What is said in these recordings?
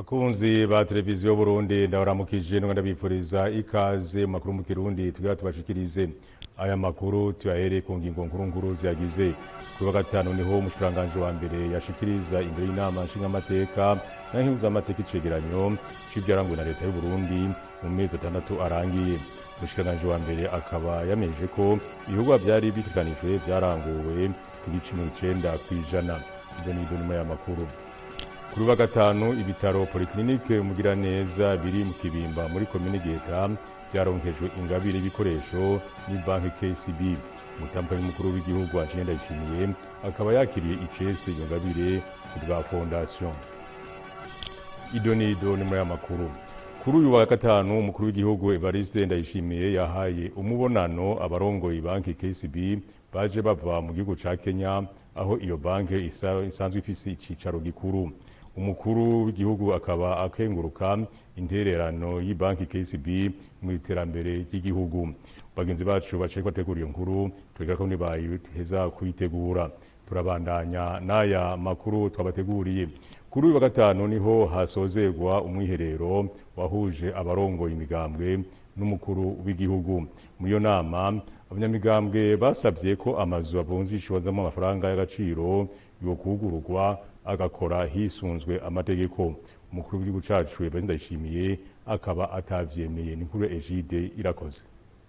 bakunzi ba televiziyo Burundi ndabaramukije none ndabifuriza ikaze mu makuru mu Kirundi tugira tubashikirize aya makuru tuyahere ku ngingo nkuru nkuru ziyagize kuri wa gatanu niho umushikiranganje wa mbere yashikiriza imbere y'inama nshingamateka n'ahinduzamateka icegeranyo c'ivyaranguwe na leta y'u Burundi mu mezi atandatu arangiye umushikiranganje wa mbere akaba yameje ko ibikorwa vyari bitegekanijwe vyaranguwe ku gice mirongo icenda kw'ijana ibyo ni ibyo nyuma y'amakuru kuri wa gatanu ibitaro polyclinique mugiraneza biri mu kibimba muri komine geta vyaronkejwe ingabire y'ibikoresho ni banki kcb umutambukanyi mukuru w'igihugu Angeline Ndayishimiye akaba yakiriye icese iyo ngabire ku bwa fondation idonido ni muri aya makuru kuri uyu wa gatanu umukuru w'igihugu Evariste Ndayishimiye yahaye umubonano abarongoye banki KCB baje bava mu gihugu ca Kenya aho iyo banki isa- isanzwe ifise icicaro gikuru umukuru w'igihugu akaba akenguruka intererano y'ibanki KCB mu iterambere ry'igihugu bagenzi bacu baciye bategura iyo nkuru twega ko nibayiheza kuyitegura turabandanya n'aya makuru twabateguriye kuri uyu wa gatanu niho hasozerwa umwiherero wahuje abarongoye imigambwe n'umukuru w'igihugu muri iyo nama abanyamigambwe basabye ko amazu avunjishwazamo amafaranga y'agaciro yokugururwa agakora hisunzwe amategeko umukuru w'igihugu cacu Evariste Ndayishimiye akaba atavyemeye ni nkuru Egide irakoze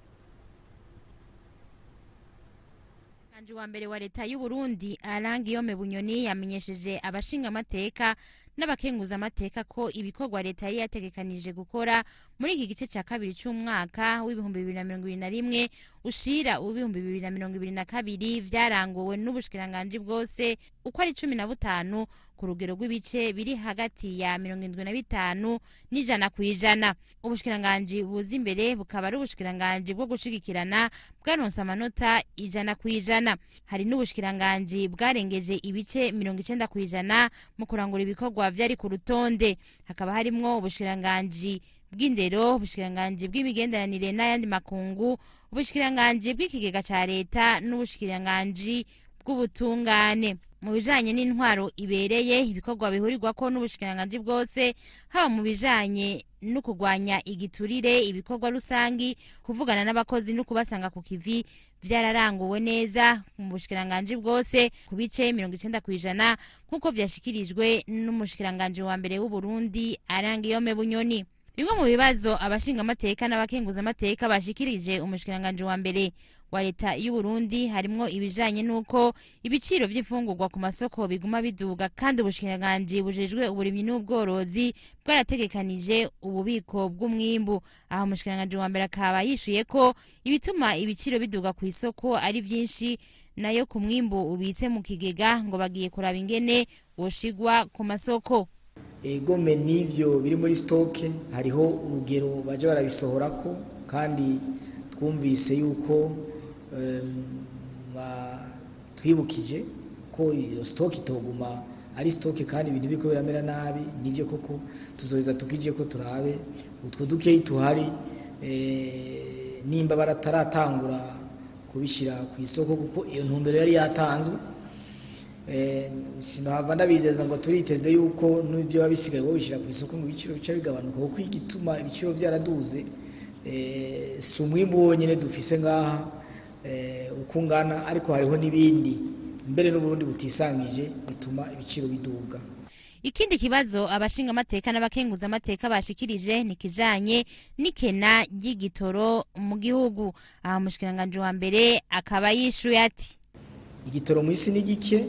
Umushikiranganje wa mbere wa leta y'u Burundi Arangiyome Bunyoni yamenyesheje abashinga amateka n'abakenguza amateka ko ibikorwa leta yari yategekanije gukora muri iki gice cya kabiri cy'umwaka w'ibihumbi bibiri na mirongo ibiri na rimwe ushira uw'ibihumbi bibiri na mirongo ibiri na kabiri vyaranguwe n'ubushikiranganji bwose uko ari cumi na butanu ku rugero rw'ibice biri hagati ya mirongo indwi na bitanu n'ijana ku ijana ubushikiranganji buza imbere bukaba ari ubushikiranganji bwo gushigikirana bwaronse amanota ijana ku ijana hari n'ubushikiranganji bwarengeje ibice mirongo icenda ku ijana mu kurangura ibikorwa vyari ku rutonde hakaba harimwo ubushikiranganji bw'indero ubushikiranganji bw'imigenderanire n'ayandi makungu ubushikiranganji bw'ikigega ca leta n'ubushikiranganji bw'ubutungane mu bijanye n'intwaro ibereye ibikorwa bihurirwako n'ubushikiranganji bwose haba mu bijanye no kurwanya igiturire ibikorwa rusangi kuvugana n'abakozi no kubasanga ku kivi vyararanguwe neza mu bushikiranganji bwose ku bice mirongo icenda kw'ijana nk'uko vyashikirijwe n'umushikiranganji wa mbere w'uburundi arangiyome bunyoni bimwe mu bibazo abashingamateka n'abakenguzamateka bashikirije umushikiranganji wa mbere wa leta y'u Burundi harimwo ibijanye n'uko ibiciro vy'imfungurwa ku masoko biguma biduga kandi ubushikiranganji bujejwe uburimyi n'ubworozi bwarategekanije ububiko bw'umwimbu aho umushikiranganji wa mbere akaba yishuye ko ibituma ibiciro biduga ku isoko ari vyinshi nayo ku mwimbu ubitse mu kigega ngo bagiye kuraba ingene woshigwa ku masoko egome n'ivyo biri muri stoke hariho urugero baje barabisohorako kandi twumvise yuko em, ba- twibukije ko iyo stoke itoguma ari stoke kandi ibintu biriko biramera nabi nivyo koko tuzoheza tukije ko turabe utwo dukeyi tuhari eh, nimba barataratangura kubishira ku isoko kuko iyo ntumbero yari yatanzwe Eh, sinohava ndabizeza ngo turiteze yuko n'ivyo biba bisigaye babishyira ku isoko ngo ibiciro bica bigabanuka kuko igituma ibiciro vyaraduze eh, si umwimbu wonyene dufise ngaha eh, uko ungana ariko hariho n'ibindi mbere n'uburundi butisangije bituma ibiciro biduga ikindi kibazo abashingamateka n'abakenguzamateka bashikirije ni kijanye n'ikena ry'igitoro mu gihugu aha umushikiranganji wa mbere akaba yishuye ati igitoro mu isi ni gike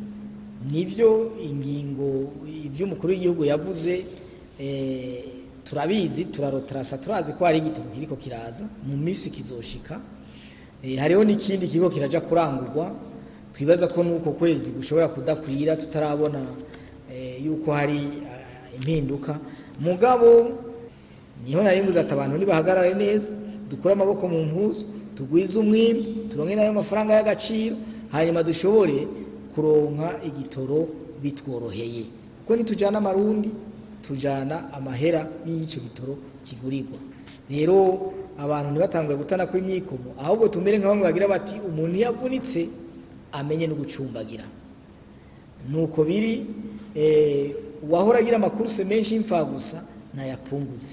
nivyo ingingo ivy'umukuru w'igihugu yavuze eh, turabizi turarotarasa turazi ko hari igitoro kiriko kiraza mu minsi kizoshika eh, hariho n'ikindi kigo kiraja kurangurwa twibaza ko n'uko kwezi gushobora kudakwira tutarabona eh, yuko hari ah, impinduka mugabo niho nari mvuze ati abantu nibahagarare neza dukure amaboko mu mpuzu tugwize umwimbi turonke nayo mafaranga y'agaciro hanyuma dushobore kuronka igitoro bitworoheye kuko nitujana amarundi tujana amahera y'icyo gitoro kigurirwa rero abantu ntibatangure gutana kw'imyikomo ahubwo tumere nka bamwe bagira bati umuntu iyo avunitse amenye no gucumbagira nuko biri eh, uwahora agira amakuruse menshi y'imfagusa nayapunguze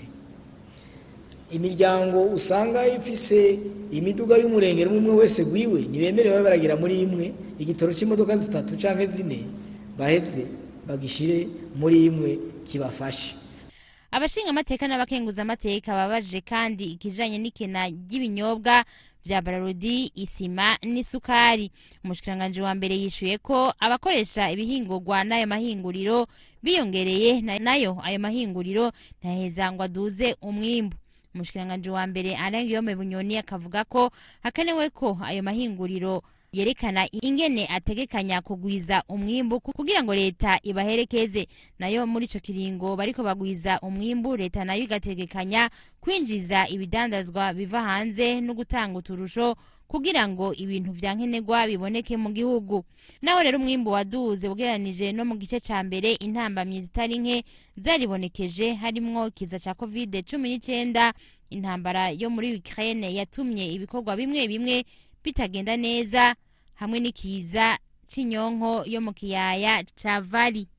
imiryango usanga ifise imiduga y'umurengero umwe wese gwiwe ntibemere babe baragira muri imwe igitoro c'imodoka zitatu canke zine baheze bagishire muri imwe kibafashe abashinga amateka n'abakenguza amateka babaje kandi ikijanye n'ikena ry'ibinyobwa vya bararudi isima n'isukari umushikiranganji wa mbere yishuye ko abakoresha ibihingurwa n'ayo mahinguriro biyongereye na- nayo ayo mahinguriro ntaheza ngo aduze umwimbu umushikiranganji wa mbere Alain Guillaume Bunyoni akavuga ko hakenewe ko ayo mahinguriro yerekana ingene ategekanya kugwiza umwimbu ku- kugira ngo leta ibaherekeze nayo muri ico kiringo bariko bagwiza umwimbu leta nayo igategekanya kwinjiza ibidandazwa biva hanze no gutanga uturusho kugira ngo ibintu vya nkenerwa biboneke mu gihugu naho rero umwimbu waduze ugereranije no mu gice ca mbere intambamyi zitari nke zaribonekeje harimwo ikiza ca covid cumi n'icenda intambara yo muri Ukraine yatumye ibikorwa bimwe bimwe bitagenda neza hamwe n'ikiza c'inyonko yo mu kiyaya ca Vali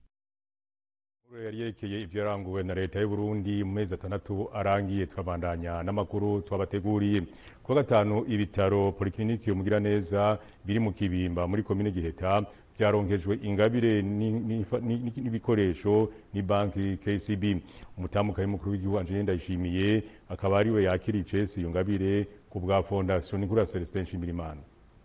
Inkuru yari yerekeye ivyo yaranguwe na leta y'u Burundi mu mezi atandatu arangiye turabandanya n'amakuru twabateguriye kuwa gatanu ibitaro polikliniki umugira neza biri mu kibimba muri komine Giheta vyaronkejwe ingabire ni- ni- ni- n'ibikoresho ni banki KCB umutamukayi mukuru w'igihugu Angeline Ndayishimiye akaba ariwe yakira icesi iyo ngabire ku bwa fondation Nikura Celestin Nshimirimana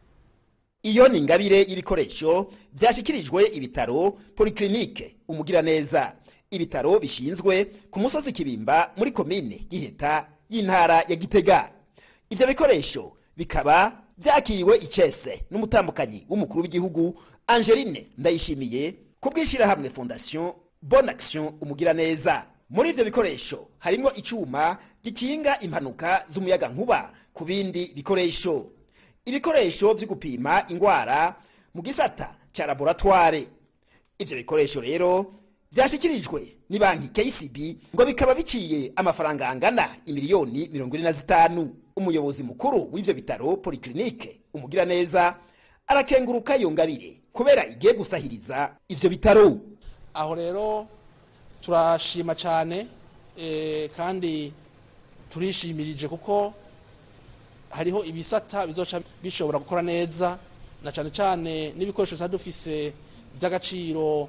iyo ni ingabire y'ibikoresho byashyikirijwe ibitaro poliklinike umugiraneza ibitaro bishinzwe ku musozi kibimba muri komine giheta y'intara ya gitega ibyo bikoresho bikaba byakiriwe icese n'umutambukanyi w'umukuru w'igihugu angeline ndayishimiye ku bw'ishyirahamwe fondation bon action umugiraneza muri ibyo bikoresho harimo icyuma gikinga impanuka z'umuyaga nkuba ku bindi bikoresho ibikoresho byo gupima ingwara mu gisata cya laboratware ibyo bikoresho rero byashyikirijwe ni banki KCB ngo bikaba biciye amafaranga angana imiliyoni mirongo ine na zitanu umuyobozi mukuru w'ibyo bitaro poliklinike umugiraneza arakenguruka iyo ngabire kubera igiye gusahiriza ivyo bitaro aho rero turashima cyane eh, kandi turishimirije kuko hariho ibisata bizoca bishobora gukora neza na cyane cyane n'ibikoresho tuba dufise by'agaciro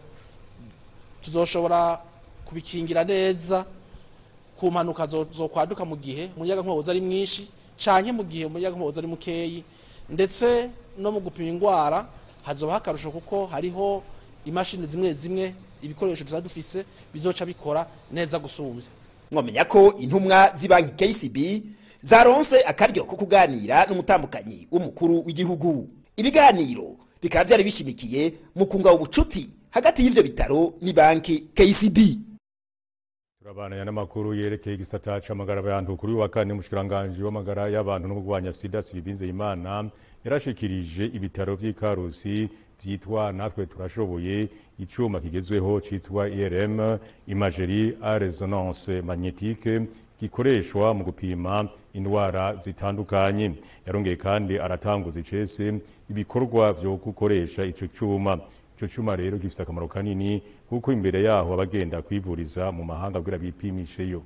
tuzoshobora kubikingira neza ku mpanuka zo- zokwaduka mu gihe umuyaga nkuba ari mwinshi canke mu gihe umuyaga nkuba ari mukeyi ndetse no mu gupima indwara hazobaho akarusho kuko hariho imashini zimwe zimwe ibikoresho tuba dufise bizoca bikora neza gusumbya mwamenya ko intumwa z'ibanki KCB zaronse akaryo ko kuganira n'umutambukanyi w'umukuru w'igihugu ibiganiro bikaba byari bishimikiye mu kunga ubucuti hagati y'ivyo bitaro ni banki KCB Turabana n'amakuru yerekeye igisata c'amagara y'abantu kuri uyu wa kane umushikiranganji w'amagara y'abantu no kurwanya sida Sylvain Nzeyimana yarashikirije ibitaro vy'i Karusi vyitwa natwe turashoboye icuma kigezweho citwa IRM imagerie à résonance magnétique gikoreshwa mu gupima indwara zitandukanye yarongeye kandi aratanguza icese ibikorwa vyo gukoresha ico cuma ico cuma rero gifise akamaro kanini kuko imbere yaho abagenda kwivuriza mu mahanga kugira bipimisheyo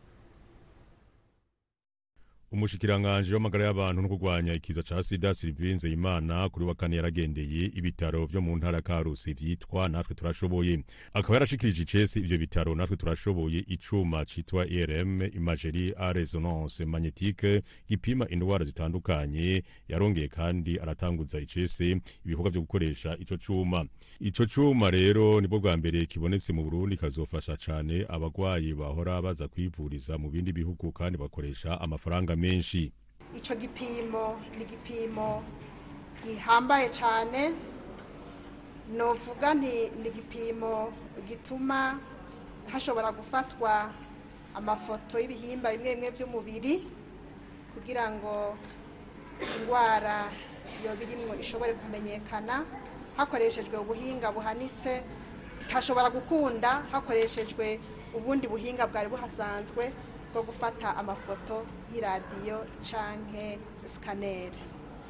umushikiranganji w'amagara y'abantu no kurwanya ikiza ca sida Sylvain Nzeyimana kuri wa kane yaragendeye ibitaro vyo mu ntara ya Karusi vyitwa natwe turashoboye akaba yarashikirije icese ivyo bitaro natwe turashoboye icuma citwa IRM imagerie à résonance magnétique gipima indwara zitandukanye yarongeye kandi aratanguza icese ibikorwa vyo gukoresha ico cuma ico cuma rero nibwo bwa mbere kibonetse mu Burundi kazofasha cane abagwayi bahora baza kwivuriza mu bindi bihugu kandi bakoresha amafaranga menshi icyo gipimo ni igipimo gihambaye cyane novuga nti ni igipimo gituma hashobora gufatwa amafoto y'ibihimba bimwe bimwe by'umubiri kugira ngo indwara iyo birimwo ishobore kumenyekana hakoreshejwe ubuhinga buhanitse hashobora gukunda hakoreshejwe ubundi buhinga bwari buhasanzwe bwo gufata amafoto nk'iradiyo canke sikaneri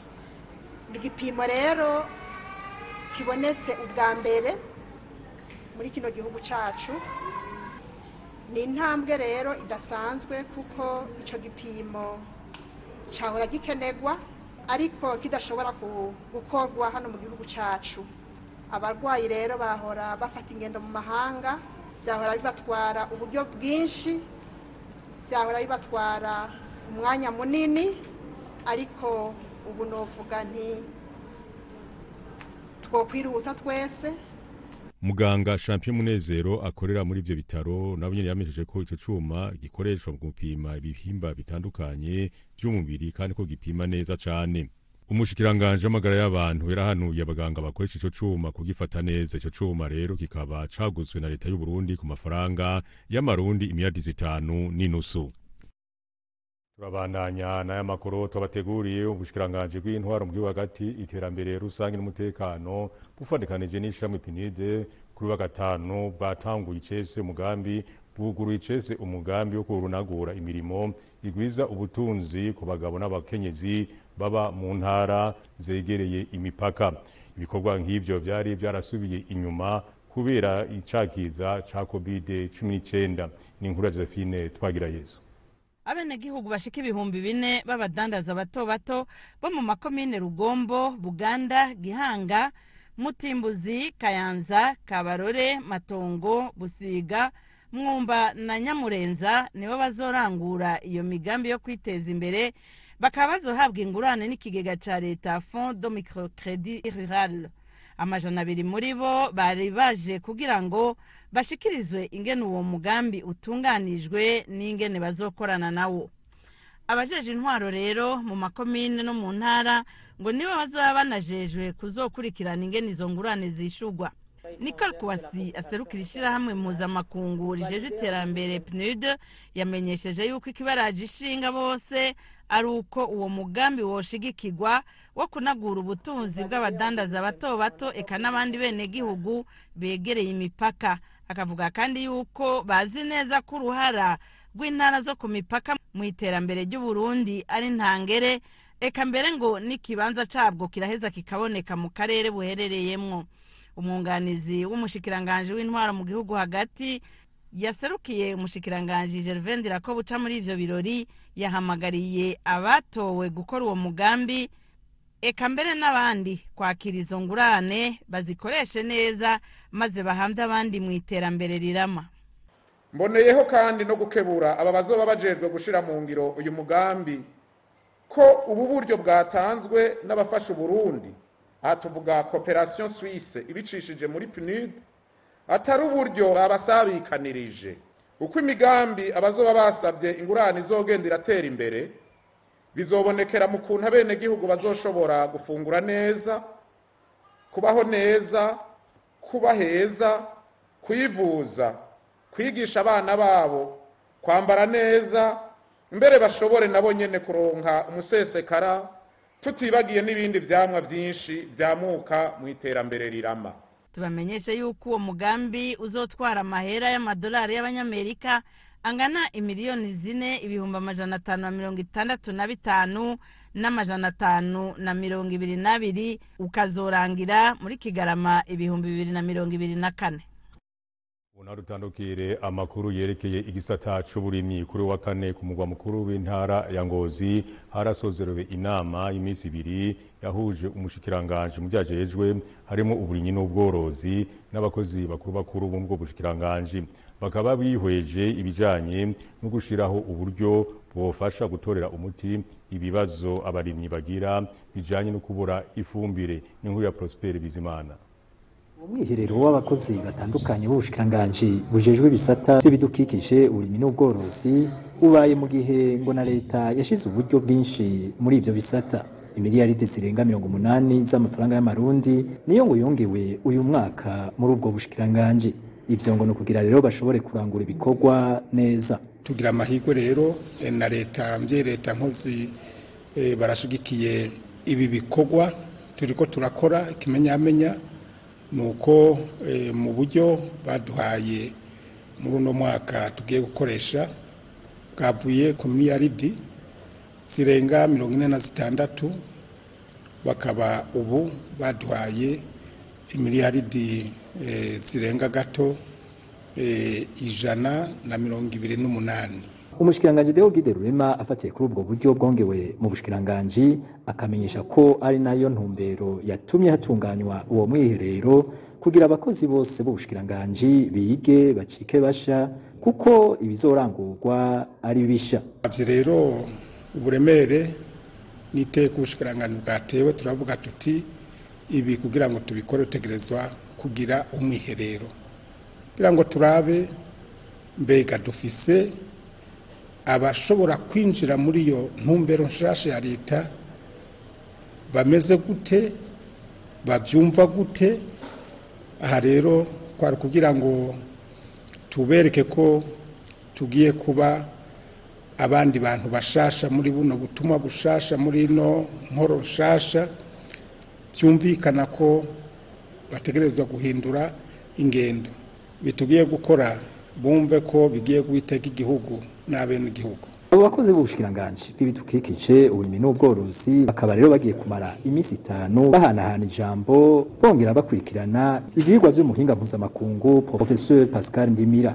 ni igipimo rero kibonetse ubwa mbere muri kino gihugu cyacu ni intambwe rero idasanzwe kuko icyo gipimo cyahora gikenerwa ariko kidashobora ku- gukorwa hano mu gihugu cyacu abarwayi rero bahora bafata ingendo mu mahanga byahora bibatwara uburyo bwinshi byahora bibatwara umwanya munini ariko ubu novuga nti twokwiruhusa twese muganga champion munezero akorera muri ivyo bitaro nabo nyene yamenyesheje ko ico cuma gikoreshwa mu gupima ibihimba bitandukanye vy'umubiri kandi ko gipima neza cane umushikiranganje w'amagara y'abantu yarahanuye abaganga bakoresha ico cuma kugifata neza ico cuma rero kikaba caguzwe na leta y'u Burundi ku mafaranga y'amarundi imiliyardi zitanu n'inusu turabandanya n'aya makuru twabateguriye ubushikiranganje bw'intwaro mu gihugu hagati iterambere rusange n'umutekano bufatikanije n'ishirahamwe pinide kuri wa gatanu bwatanguye icese umugambi bwuguruye icese umugambi wo kurunagura imirimo igwiza ubutunzi ku bagabo n'abakenyezi baba mu ntara zegereye imipaka ibikorwa nk'ivyo vyari vyarasubiye inyuma kubera icakiza ca covid 19 ni inkuru ya josephine twagira yesu abenegihugu bashika ibihumbi bine b'abadandaza bato bato bo mu makomine rugombo buganda gihanga mutimbuzi kayanza kabarore matongo busiga mwumba na nyamurenza nibo bazorangura iyo migambi yo kwiteza imbere bakaba bazohabwa ingurane n'ikigega ca leta fond de microcredit rural amajana abiri muri bo bari baje kugira ngo bashikirizwe ingene uwo mugambi utunganijwe n'ingene bazokorana nawo abajeje intwaro rero mu makomine no mu ntara ngo nibo bazaba banajejwe kuzokurikirana ingene izo ngurane zishurwa nicole kuwasi aserukira ishyirahamwe mpuzamakungu rijeje iterambere pnud yamenyesheje yuko ikibaraje ishinga bose ari uko uwo mugambi woshigikirwa wo kunagura ubutunzi bw'abadandaza bato bato eka n'abandi benegihugu begereye imipaka akavuga kandi yuko bazi neza ko uruhara rw'intara zo ku mipaka mu iterambere ry'uburundi ari ntangere eka mbere ngo n'ikibanza cabwo kiraheza kikaboneka mu karere buherereyemwo umwunganizi w'umushikiranganji w'intwaro mu gihugu hagati yaserukiye umushikiranganji gervain ko buca muri ivyo birori yahamagariye abatowe gukora uwo mugambi eka mbere n'abandi kwakira izo ngurane bazikoreshe neza maze bahamve abandi mu iterambere rirama mboneyeho kandi no gukebura aba bazoba bajejwe gushira mu ngiro uyu mugambi ko ubu buryo bwatanzwe n'abafasha uburundi aha tuvuga cooperation suisse ibicishije muri pnud atari uburyo babasabikanirije uko imigambi abazoba basabye ingurane izogenda iratera imbere bizobonekera mu kuntu abenegihugu bazoshobora gufungura neza kubaho neza kuba heza kwivuza kwigisha abana babo kwambara neza mbere bashobore nabo nyene kuronka umusesekara tutibagiye n'ibindi vyamwa vyinshi vyamuka mu iterambere rirama tubamenyeshe yuko uwo mugambi uzotwara amahera y'amadolari y'abanyamerika angana imiliyoni zine ibihumbi amajana atanu na mirongo itandatu na bitanu n'amajana atanu na mirongo ibiri n'abiri ukazorangira muri kigarama ibihumbi bibiri na mirongo ibiri na kane Una dutandukire amakuru yerekeye igisata c'uburimyi kuri wa kane ku mugwa mukuru w'intara ya Ngozi harasozerewe inama y'imisi ibiri yahuje umushikiranganje mu byajejwe harimo uburimyi n'ubworozi n'abakozi bakuru bakuru bo mu bushikiranganje bakaba bihweje ibijanye no gushiraho uburyo bwofasha gutorera umuti ibibazo abarimyi bagira bijanye no kubura ifumbire n'inkuru ya Prosper Bizimana umwiherero w'abakozi batandukanye b'ubushikiranganji bujejwe ibisata by'ibidukikije uburimyi n'ubworozi ubaye mu gihe ngo na leta yashize uburyo bwinshi muri ivyo bisata imiliyaridi zirenga mirongo umunani z'amafaranga y'amarundi niyo ngo yongewe uyu mwaka muri ubwo bushikiranganji ivyo ngo ni ukugira rero bashobore kurangura ibikorwa neza tugira amahirwe rero eh, na leta mvye leta nkozi eh, barashigikiye ibi bikorwa turiko turakora ikimenyamenya nuko eh, mu buryo baduhaye muri uno mwaka tugiye gukoresha bwavuye ku miliyaridi zirenga mirongo ine na zitandatu bakaba ubu baduhaye imiliyaridi eh, zirenga gato eh, ijana na mirongo ibiri n'umunani umushikiranganji Deo Gide Rurema afatiye kuri ubwo buryo bwongewe mu bushikiranganji akamenyesha ko ari nayo ntumbero yatumye hatunganywa uwo mwiherero kugira abakozi bose b'ubushikiranganji bige bacike basha kuko ibizorangurwa ari bisha ivyo rero uburemere n'iteka ubushikiranganji bwatewe turavuga tuti ibi kugira ngo tubikore utegerezwa kugira umwiherero kugira ngo turabe mbega dufise abashobora kwinjira muri iyo ntumbero nshasha ya leta bameze gute babyumva gute aha rero twari kugira ngo tubereke ko tugiye kuba abandi bantu bashasha muri buno butumwa bushasha muri ino nkoro nshasha byumvikana ko bategerezwa guhindura ingendo bitugiye gukora bumve ko bigiye guhiteka igihugu n'abenegihugu abo bakozi b'ubushikiranganji bw'ibidukikije uburimyi n'ubworozi bakaba rero bagiye kumara iminsi itanu bahanahana ijambo bongera bakurikirana ivyigwa vy'umuhinga mpuzamakungu professeur pascal ndimira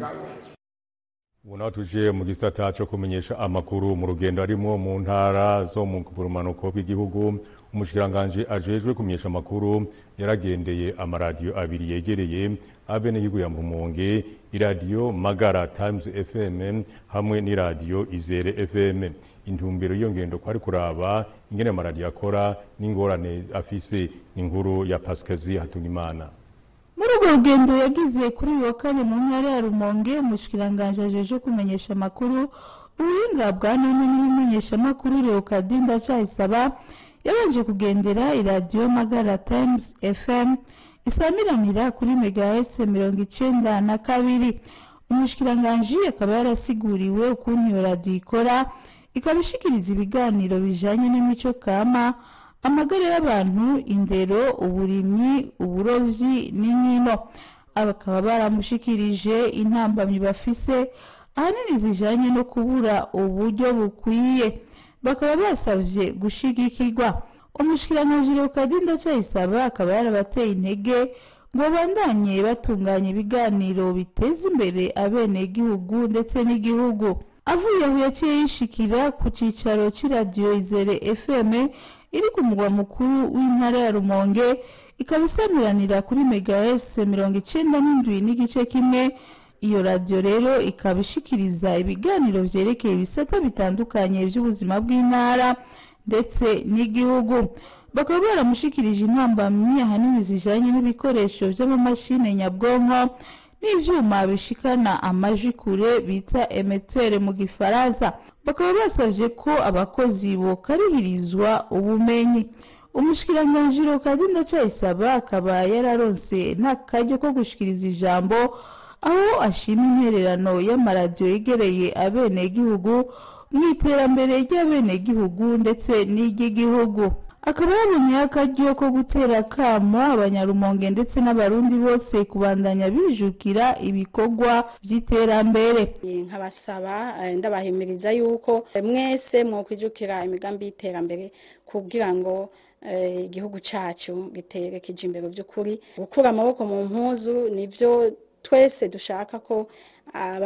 ubu naho tuje mu gisata cyo kumenyesha amakuru mu rugendo arimo mu ntara zo mu bumanuko bw'igihugu umushikiranganji ajejwe kumenyesha amakuru yaragendeye amaradiyo abiri yegereye abenegihugu ya Rumonge iradiyo Magara Times FM hamwe n'iradiyo Izere FM intumbero y'iyo ngendo kwari kuraba ingene amaradiyo akora n'ingorane afise inkuru ya Pascazi Hatungimana muri urwo rugendo yagize kuri uyu wa kane mu ntara ya rumonge umushikiranganji ajeje kumenyesha amakuru ubuhinga bwa none n'ibimenyeshamakuru leokadinda cayisaba yabanje kugendera iradiyo magara times fm isamiranira kuri megahes mirongo icenda na kabiri umushikiranganji akaba yarasiguriwe ukuntu iyo radiyo ikora ikaba ishikiriza ibiganiro bijanye n'imico kama amagara y'abantu indero uburimyi uburovyi n'inkino bakaba baramushikirije intambamyi bafise ahanini zijanye no kubura uburyo bukwiye bakaba basavye gushigikirwa umushikiranganji leokadinda cayisaba akaba yarabateye intege ngo bandanye batunganya ibiganiro biteza imbere abenegihugu ndetse n'igihugu avuye aho yaciye yishikira ku cicaro c'iradiyo izere fm iri ku mugwa mukuru w'intara ya rumonge ikaba isamiranira kuri megahes mirongo icenda n'indwi n'igice kimwe iyo radiyo rero ikaba ishikiriza ibiganiro vyerekeye ibisata bitandukanye vy'ubuzima bw'intara ndetse n'igihugu bakaba baramushikirije intambamyi ahanini zijanye n'ibikoresho vy'amamashini nyabwonko n'ivyuma bishikana amajwi kure bita emetere mu gifaransa bakaba basavye ko abakozi bokarihirizwa ubumenyi umushikiranganji Rokadinda Cayisaba akaba yararonse n'akaryo ko gushikiriza ijambo aho ashima intererano y'amaradiyo yegereye abenegihugu mu iterambere ry'abenegihugu ndetse n'iry'igihugu akaba yabonye akaryo ko gutera akamo abanyarumonge ndetse n'abarundi bose kubandanya bijukira ibikorwa by'iterambere nkabasaba eh, ndabahimiriza yuko eh, mwese mwokwijukira imigambi y'iterambere kugira ngo eh, igihugu cacu gitere kija imbere by'ukuri gukura amaboko mu mpuzu nivyo twese dushaka ko aba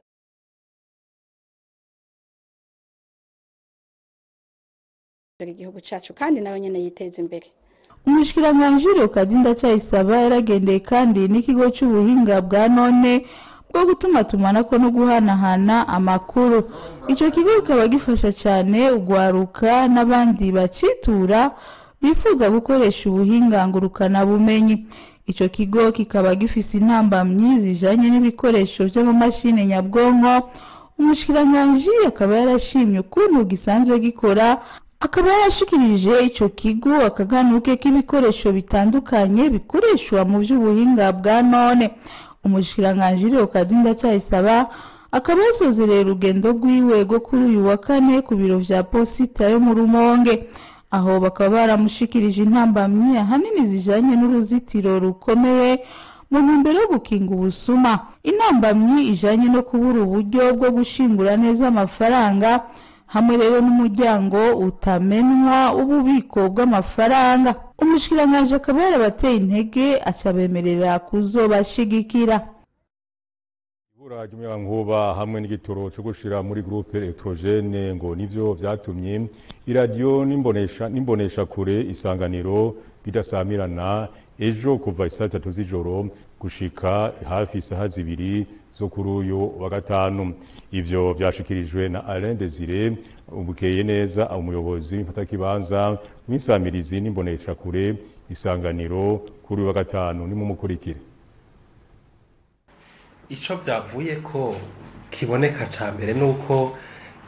igihugu cacu kandi nawe nyene yiteza imbere umushikiranganji Rokadinda Cayisaba yaragendeye kandi n'ikigo c'ubuhinga bwa none bwo gutumatumanako no guhanahana amakuru ico kigo kikaba gifasha cane ugwaruka n'abandi bacitura bifuza gukoresha ubuhinga ngurukana bumenyi ico kigo kikaba gifise intambamyi zijanye n'ibikoresho vy'amamashini nyabwonko umushikiranganji akaba yarashimye ukuntu gisanzwe gikora akaba yarashikirije ico kigo akaganuke k'ibikoresho bitandukanye bikoreshwa mu vy'ubuhinga bwa none umushikiranganji Rokadinda Cayisaba akaba yasozereye urugendo rwiwe rwo kuri uyu wa kane ku biro vya posita yo mu Rumonge aho bakaba baramushikirije intambamyi ahanini zijanye n'uruzitiro rukomeye mu ntumbero yo gukinga ubusuma intambamyi ijanye no kubura uburyo bwo gushingura neza amafaranga hamwe rero n'umuryango utamenwa w'ububiko bw'amafaranga umushikiranganji akaba yarabateye intege aca bemerera kuzobashigikira ibura ry'umuyagankuba hamwe n'igitoro cyo gushira muri groupe electrogene ngo nivyo vyatumye iradiyo n'imbonesha n'imbonesha kure isanganiro bidasamirana ejo kuva isaa zitatu z'ijoro gushika hafi isaha zibiri zo kuri uyu wa gatanu ivyo vyashikirijwe na Alain Desire ubukeye neza umuyobozi w'imfatakibanza w'insamirizi n'imbonesha kure isanganiro kuri uyu wa gatanu nimumukurikire icyo byavuye ko kiboneka cya mbere ni uko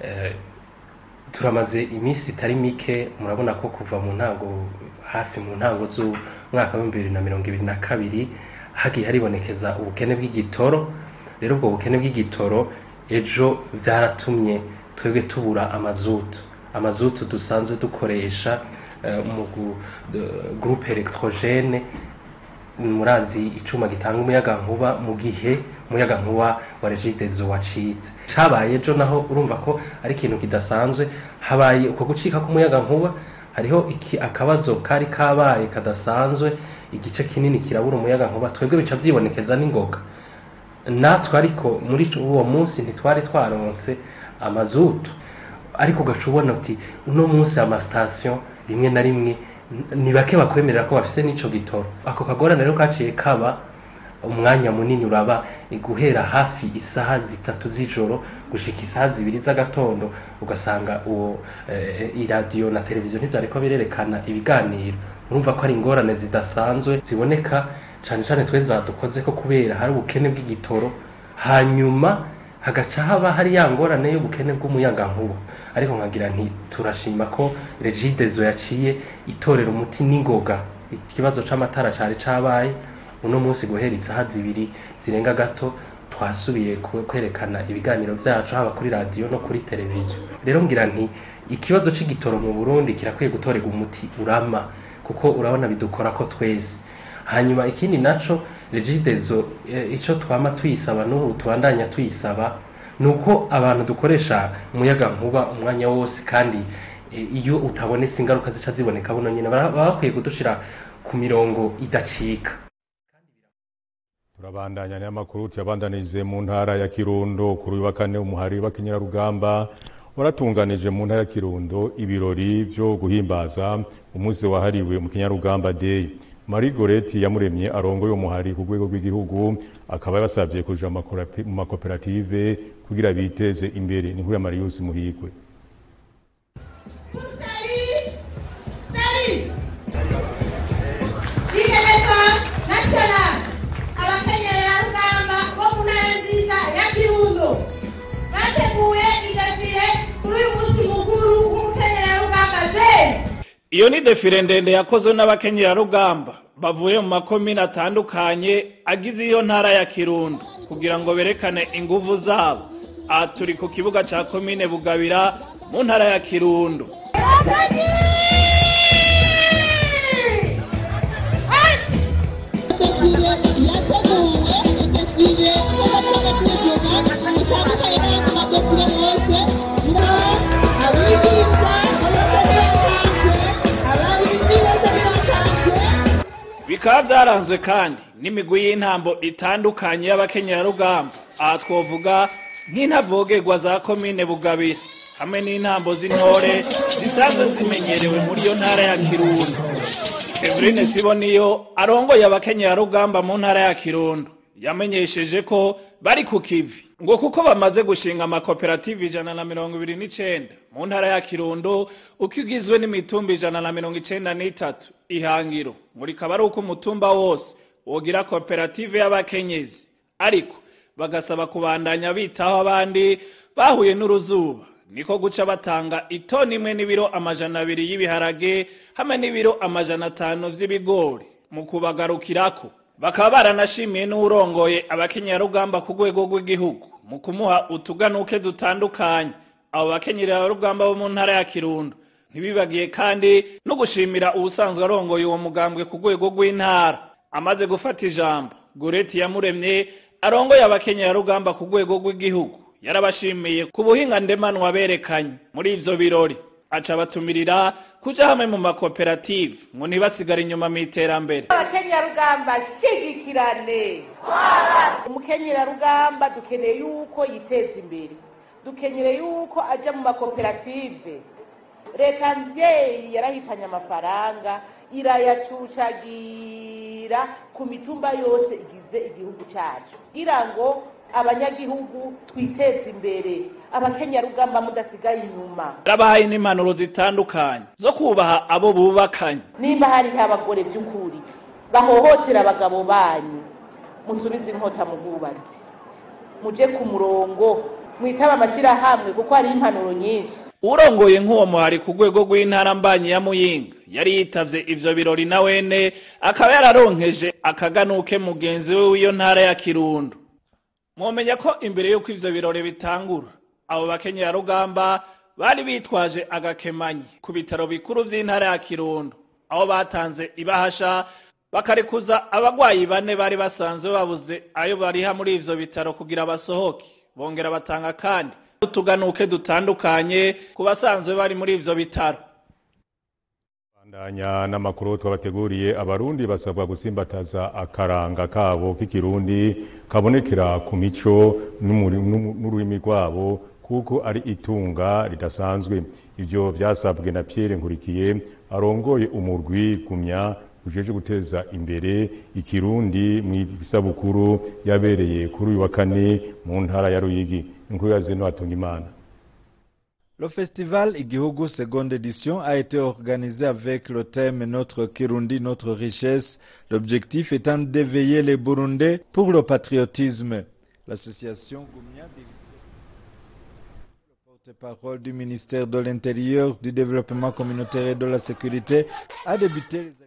turamaze iminsi itari mike murabona ko kuva mu ntango hafi mu ntango z'umwaka w'ibihumbi bibiri na mirongo ibiri na kabiri hagiye haribonekeza ubukene bw'igitoro rero ubwo bukene bw'igitoro ejo byaratumye twebwe tubura amazutu amazutu dusanzwe dukoresha mu gurupe elegitoroshene murazi icyuma gitanga umuyagankuba mu gihe umuyagankuba wa regidezo wacitse cyabaye ejo naho urumva ko ari ikintu kidasanzwe habaye uko gucika k'umuyagankuba hariho iki akabazo kari kabaye kadasanzwe igice kinini kirabura umuyagankuba twebwe bica byibonekeza n'ingoga natwe ariko muri uwo munsi ntitwari twaronse amazutu ariko ugaca ubona uti uno munsi amasitasiyo rimwe na rimwe ni bake bakwemerera ko bafise n'ico gitoro ako kagorane rero kaciye kaba umwanya munini uraba guhera hafi isaha zitatu z'ijoro gushika isaha zibiri z'agatondo ugasanga uwo eh, iradiyo na televiziyo ntivyariko birerekana ibiganiro urumva ko ari ingorane zidasanzwe ziboneka cane cane twe zadukoze ko kubera hari ubukene bw'igitoro hanyuma hagaca haba hari ya ngorane y'ubukene bw'umuyagankuba ariko nkagira nti turashima ko regidezo yaciye itorera umuti n'ingoga ikibazo c'amatara cari cabaye uno munsi guhera isaha zibiri zirenga gato twasubiye kwerekana ibiganiro vyacu haba kuri radiyo no kuri televiziyo rero ngira nti ikibazo c'igitoro mu burundi kirakwiye gutorerwa umuti urama kuko urabona bidukora ko twese hanyuma ikindi naco regidezo ico twama tuyisaba n'ubu tubandanya tuyisaba nuko abantu dukoresha umuyaga nkuba umwanya wose kandi iyo utabonetse ingaruka zica ziboneka buno nyine baba bakwiye kudushira ku mirongo idacika turabandanya n'amakuru tuyabandanije mu ntara ya Kirundo kuri uyu wa kane umuhari w'akinyarugamba waratunganije mu ntara ya Kirundo ibirori byo guhimbaza umunsi wahariwe mu kinyarugamba day Marie Goreti yamuremye arongoye umuhari ku rwego rw'igihugu akaba yabasabye kuja mu makoperative kugira biteze imbere ni nkuru ya Marius Muhigwe Igereka National abakenyerarugamba bo mu ntara nziza ya Kirundo bateguye idefile kuri uyu munsi mukuru w'umukenyerarugamba day iyo ni defile ndende yakozwe n'abakenyerarugamba bavuye mu makomine atandukanye agize iyo ntara ya kirundo kugira ngo berekane inguvu zabo aha turi ku kibuga cya komine bugabira mu ntara ya kirundo bikaba byaranzwe kandi n'imigwi y'intambo itandukanye y'abakenyerarugamba aha twovuga nk'intavogerwa za komine bugabira hamwe n'intambo z'intore zisanzwe zimenyerewe muri iyo ntara ya kirundo eveline siboniyo arongoye abakenyerarugamba mu ntara ya kirundo yamenyesheje ko bari ku kivi ngo kuko bamaze gushinga amakoperative ijana na mirongo ibiri n'icenda mu ntara ya kirundo uko igizwe n'imitumba ijana na mirongo icenda n'itatu ihangiro ngo rikaba ari uko umutumba wose wogira koperative y'abakenyezi ariko bagasaba kubandanya bitaho abandi bahuye n'uruzuba niko guca batanga itoni imwe n'ibiro amajana abiri y'ibiharage hamwe n'ibiro amajana atanu vy'ibigori mu kubagarukirako bakaba baranashimiye n'uwurongoye abakenyerarugamba ku rwego rw'igihugu mu kumuha utuganuke dutandukanye abo bakenyerarugamba bo mu ntara ya kirundo ntibibagiye kandi no gushimira ubusanzwe arongoye uwo mugambwe ku rwego rw'intara amaze gufata ijambo goreti yamuremye arongoye abakenyerarugamba ku rwego rw'igihugu yarabashimiye ku buhinga ndemanwa berekanye muri ivyo birori aca batumirira kuja hamwe mu makoperative ngo ntibasigare inyuma mu iterambere abakenyerarugamba shigikirane umukenyerarugamba dukeneye yuko yiteza imbere dukeneye yuko aja mu makoperative leta mvyeyi yarahitanye amafaranga irayacucagira ku mitumba yose igize igihugu cacu kugira ngo abanyagihugu twiteze imbere abakenyarugamba mudasigaye inyuma yarabahaye n'impanuro zitandukanye zo kubaha abo bubakanye nimba hariho abagore by'ukuri bahohotera abagabo banyu musubize inkota mu bwubatsi muje ku murongo mwitaba amashyirahamwe kuko hariho impanuro nyinshi urongoye nk'uwo muhari ku rwego rw'intara mbanyi ya muyinga yari yitavye ivyo birori na wene akaba yararonkeje akaganuke mugenzi we w'iyo ntara ya kirundo mwomenya ko imbere y'uko ivyo birori bitangura abo bakenyerarugamba bari bitwaje agakemanyi ku bitaro bikuru vy'intara ya kirundo aho batanze ibahasha bakarekuza abagwayi bane bari basanzwe babuze ayo bariha muri ivyo bitaro kugira basohoke bongera batanga kandi utuganuke dutandukanye ku basanzwe bari muri ivyo bitaro bandanya n'amakuru twabateguriye abarundi basabwa gusimbataza akaranga kabo k'ikirundi kabonekera ku mico n'umuri- n'umu- n'ururimi rwabo kuko ari itunga ridasanzwe ivyo vyasabwe na Pierre Nkurikiye arongoye umurwi gumya ujeje guteza imbere ikirundi mu isabukuru yabereye kuri uyu wa kane mu ntara ya Ruyigi inkuru ya Zeno Hatungimana Le festival Igihugu seconde édition a été organisé avec le thème Notre Kirundi, notre richesse, l'objectif étant d'éveiller les Burundais pour le patriotisme. L'association Goumia, le porte-parole du ministère de l'Intérieur, du Développement communautaire et de la Sécurité, a débuté les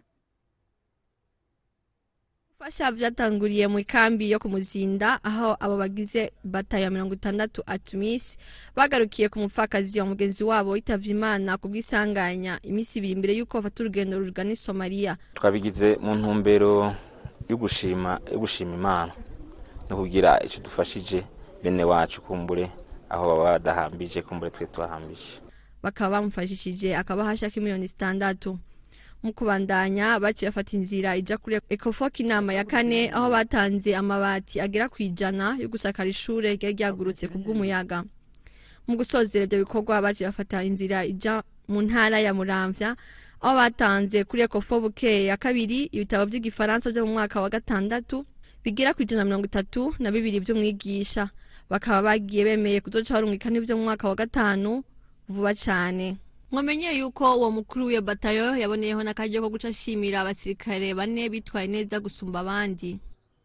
gufasha byatanguriye mu ikambi yo ku muzinda aho abo bagize batayo ya mirongo itandatu atumisi bagarukiye ku mupfakazi wa mugenzi wabo yitavye imana ku bw'isanganya iminsi ibiri imbere y'uko bafata urugendo rugana i somaliya twabigize mu ntumbero yo gushima yo gushima imana no kugira icyo dufashije bene wacu kumbure aho baba badahambije kumbure twe twahambije bakaba bamufashishije akabahasha k'imiliyoni zitandatu mu kubandanya baciye bafata inzira ija kuri ekofok inama ya kane aho batanze amabati agera ku ijana yo gusakara ishure ryari ryagurutse ku bw'umuyaga mu gusozera ibyo bikorwa baciye bafata inzira ija mu ntara ya muramvya aho batanze kuri ekofo bukeye ya kabiri ibitabo by'igifaransa byo mu mwaka wa gatandatu bigera ku ijana na mirongo itatu na bibiri by'umwigisha bakaba bagiye bemeye kuzoca barungika n'ibyo mu mwaka wa gatanu vuba cane mwamenye yuko uwo mukuru w'iyo batayo yaboneyeho n'akaryo ko guca ashimira abasirikare bane bitwaye neza gusumba abandi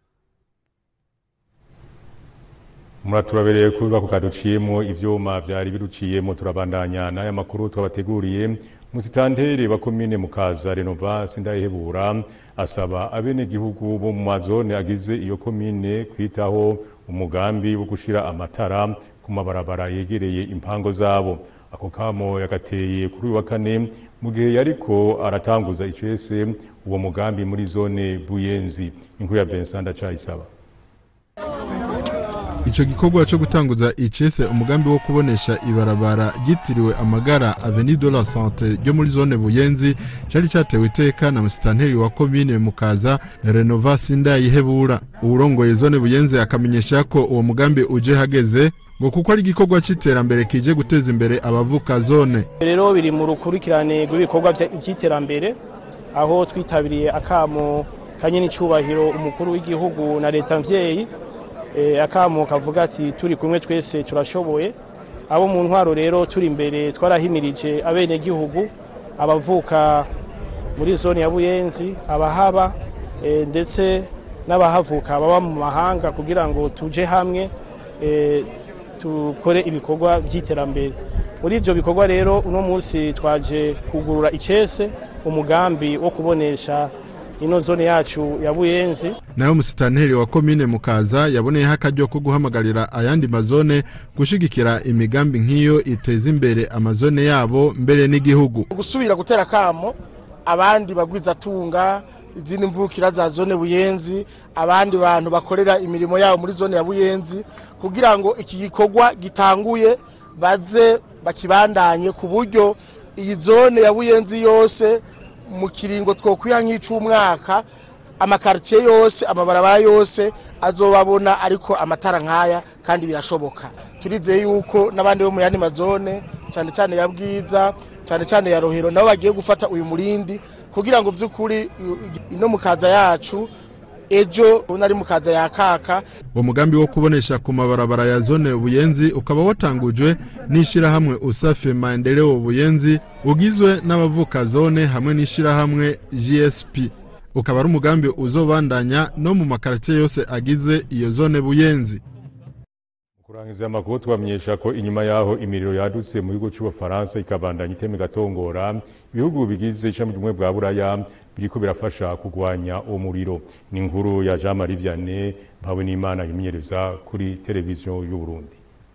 muraturabereye kuba ku kaduciyemo ivyuma vyari biruciyemo turabandanya n'aya makuru twabateguriye musitanteri wa komine mukaza renova sindayihebura asaba abenegihugu bo mu mazone agize iyo komine kwitaho umugambi wo gushira amatara ku mabarabara yegereye impango zabo ako kamo yagateye kuri uyu wa kane mu gihe yariko aratanguza icese uwo mugambi muri zone buyenzi inkuru ya Vincent Ndacayisaba Ico gikorwa cyo gutanguza icese umugambi wo kubonesha ibarabara ryitiriwe amagara Avenue de la Santé ryo muri zone Buyenzi cyari cyatewe iteka na musitanteri wa komine Mukaza Renova Sindayihebura urongoye zone Buyenzi akamenyesha ko uwo mugambi uje hageze ngo kuko ari igikorwa cy'iterambere kije guteza imbere abavuka zone rero biri mu rukurikirane rw'ibikorwa vya- vy'iterambere aho twitabiriye akamo kanye n'icubahiro umukuru w'igihugu na leta mvyeyi eh, akamo kavuga ati turi kumwe twese turashoboye abo mu ntwaro rero turi imbere twarahimirije abenegihugu abavuka muri zone ya buyenzi abahaba eh, ndetse n'abahavuka baba mu mahanga kugira ngo tuje hamwe eh, dukore ibikorwa by'iterambere muri ibyo bikorwa rero uno munsi twaje kugurura icese umugambi wo kubonesha ino zone yacu ya buyenzi nayo musitanteri wa komine Mukaza yaboneyeho akaryo ko guhamagarira ayandi mazone gushigikira imigambi nk'iyo iteza imbere amazone yabo mbere n'igihugu gusubira gutera kamo abandi bagwizatunga izindi mvukira za zone buyenzi abandi bantu bakorera imirimo yabo muri zone ya buyenzi kugira ngo iki gikorwa gitanguye baze bakibandanye ku buryo iyi zone ya buyenzi yose mu kiringo twokwiha nk'ic'umwaka amakaritiye yose amabarabara yose azobabona ariko amatara nk'aya kandi birashoboka turizeye yuko n'abandi bo mu yandi mazone cyane cyane ya bwiza cyane cyane ya rohero nabo bagiye gufata uyu murindi kugira ngo by'ukuri ino mukaza yacu ejo nari mukaza ya kaka uwo mugambi wo kubonesha ku mabarabara ya zone buyenzi ukaba watangujwe n'ishyirahamwe usafe maendeleo buyenzi ugizwe n'abavuka zone hamwe n'ishyirahamwe gsp ukaba ari umugambi uzobandanya no mu makaritiye yose agize iyo zone buyenzi kurangiza amakuru tubamenyesha ko inyuma yaho imiriro yadutse mu gihugu cy'ubufaransa ikabandanya itema igatongora ibihugu bigize ishami ry'ubumwe bwa buraya biriko birafasha kurwanya uwo muriro ni inkuru ya jean marie vianney mpawe n'imana yimenyereza kuri televiziyo y'u burundi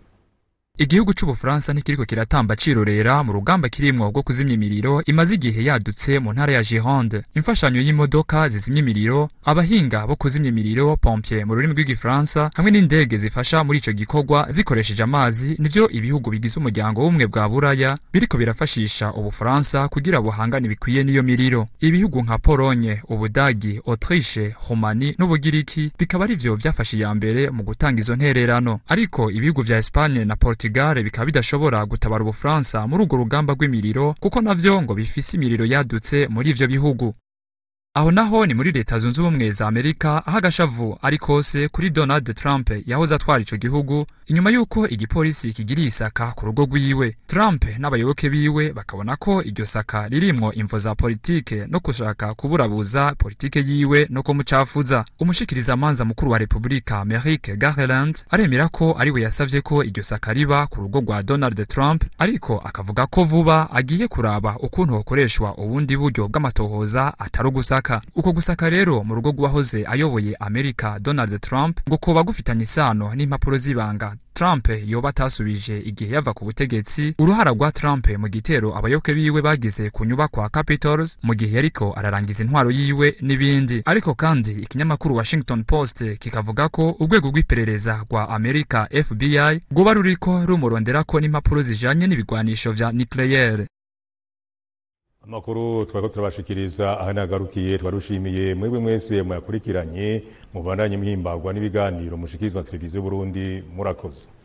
igihugu c'ubufaransa ntikiriko kiratamba cirorera mu rugamba kirimwo rwo kuzimya imiriro imaze igihe yadutse mu ntara ya gironde imfashanyo y'imodoka zizimya imiriro abahinga bo kuzimya imiriro pompier mu rurimi rw'igifaransa hamwe n'indege zifasha muri ico gikorwa zikoresheje amazi nivyo ibihugu bigize umuryango w'ubumwe bwa buraya biriko birafashisha ubufaransa kugira buhangane bikwiye n'iyo miriro ibihugu nka polonye ubudagi autriche romani n'ubugiriki bikaba arivyo vyafashe iya mbere mu gutanga izo ntererano ariko ibihugu vya espagne na portugal bikaba bidashobora gutabara ubufaransa muri urwo rugamba rw'imiriro kuko navyo ngo bifise imiriro yadutse muri ivyo bihugu aho naho ni muri leta zunze ubumwe za amerika aho agashavu ari kose kuri donald trump yahoze atwara ico gihugu inyuma y'uko igipolisi kigiriye isaka ku rugo rwiwe trump n'abayoboke biwe bakabona ko iryo saka ririmwo imvo za politike no gushaka kuburabuza politike yiwe no kumucafuza umushikirizamanza mukuru wa repubulika merrick garland aremera ko ariwe yasavye ko iryo saka riba ku rugo rwa donald trump ariko akavuga ko vuba agiye kuraba ukuntu hokoreshwa ubundi buryo bw'amatohoza atari ugusaka uko gusaka rero mu rugo rw'uwahoze ayoboye amerika donald trump ngo kuba gufitanye isano n'impapuro z'ibanga trump yoba atasubije igihe yava ku butegetsi uruhara rwa trump mu gitero abayoboke biwe bagize ku nyubakwa capitals mu gihe yariko ararangiza intwaro yiwe n'ibindi ariko kandi ikinyamakuru washington post kikavuga ko urwego rw'iperereza rwa amerika fbi rwoba ruriko rumuronderako n'impapuro zijanye n'ibigwanisho vya nucleaire amakuru twari turabashikiriza aha nagarukiye twarushimiye mwebwe mwese muyakurikiranye mubandanye muhimbagwa n'ibiganiro mushikirizwa na televiziyo y'uburundi murakoze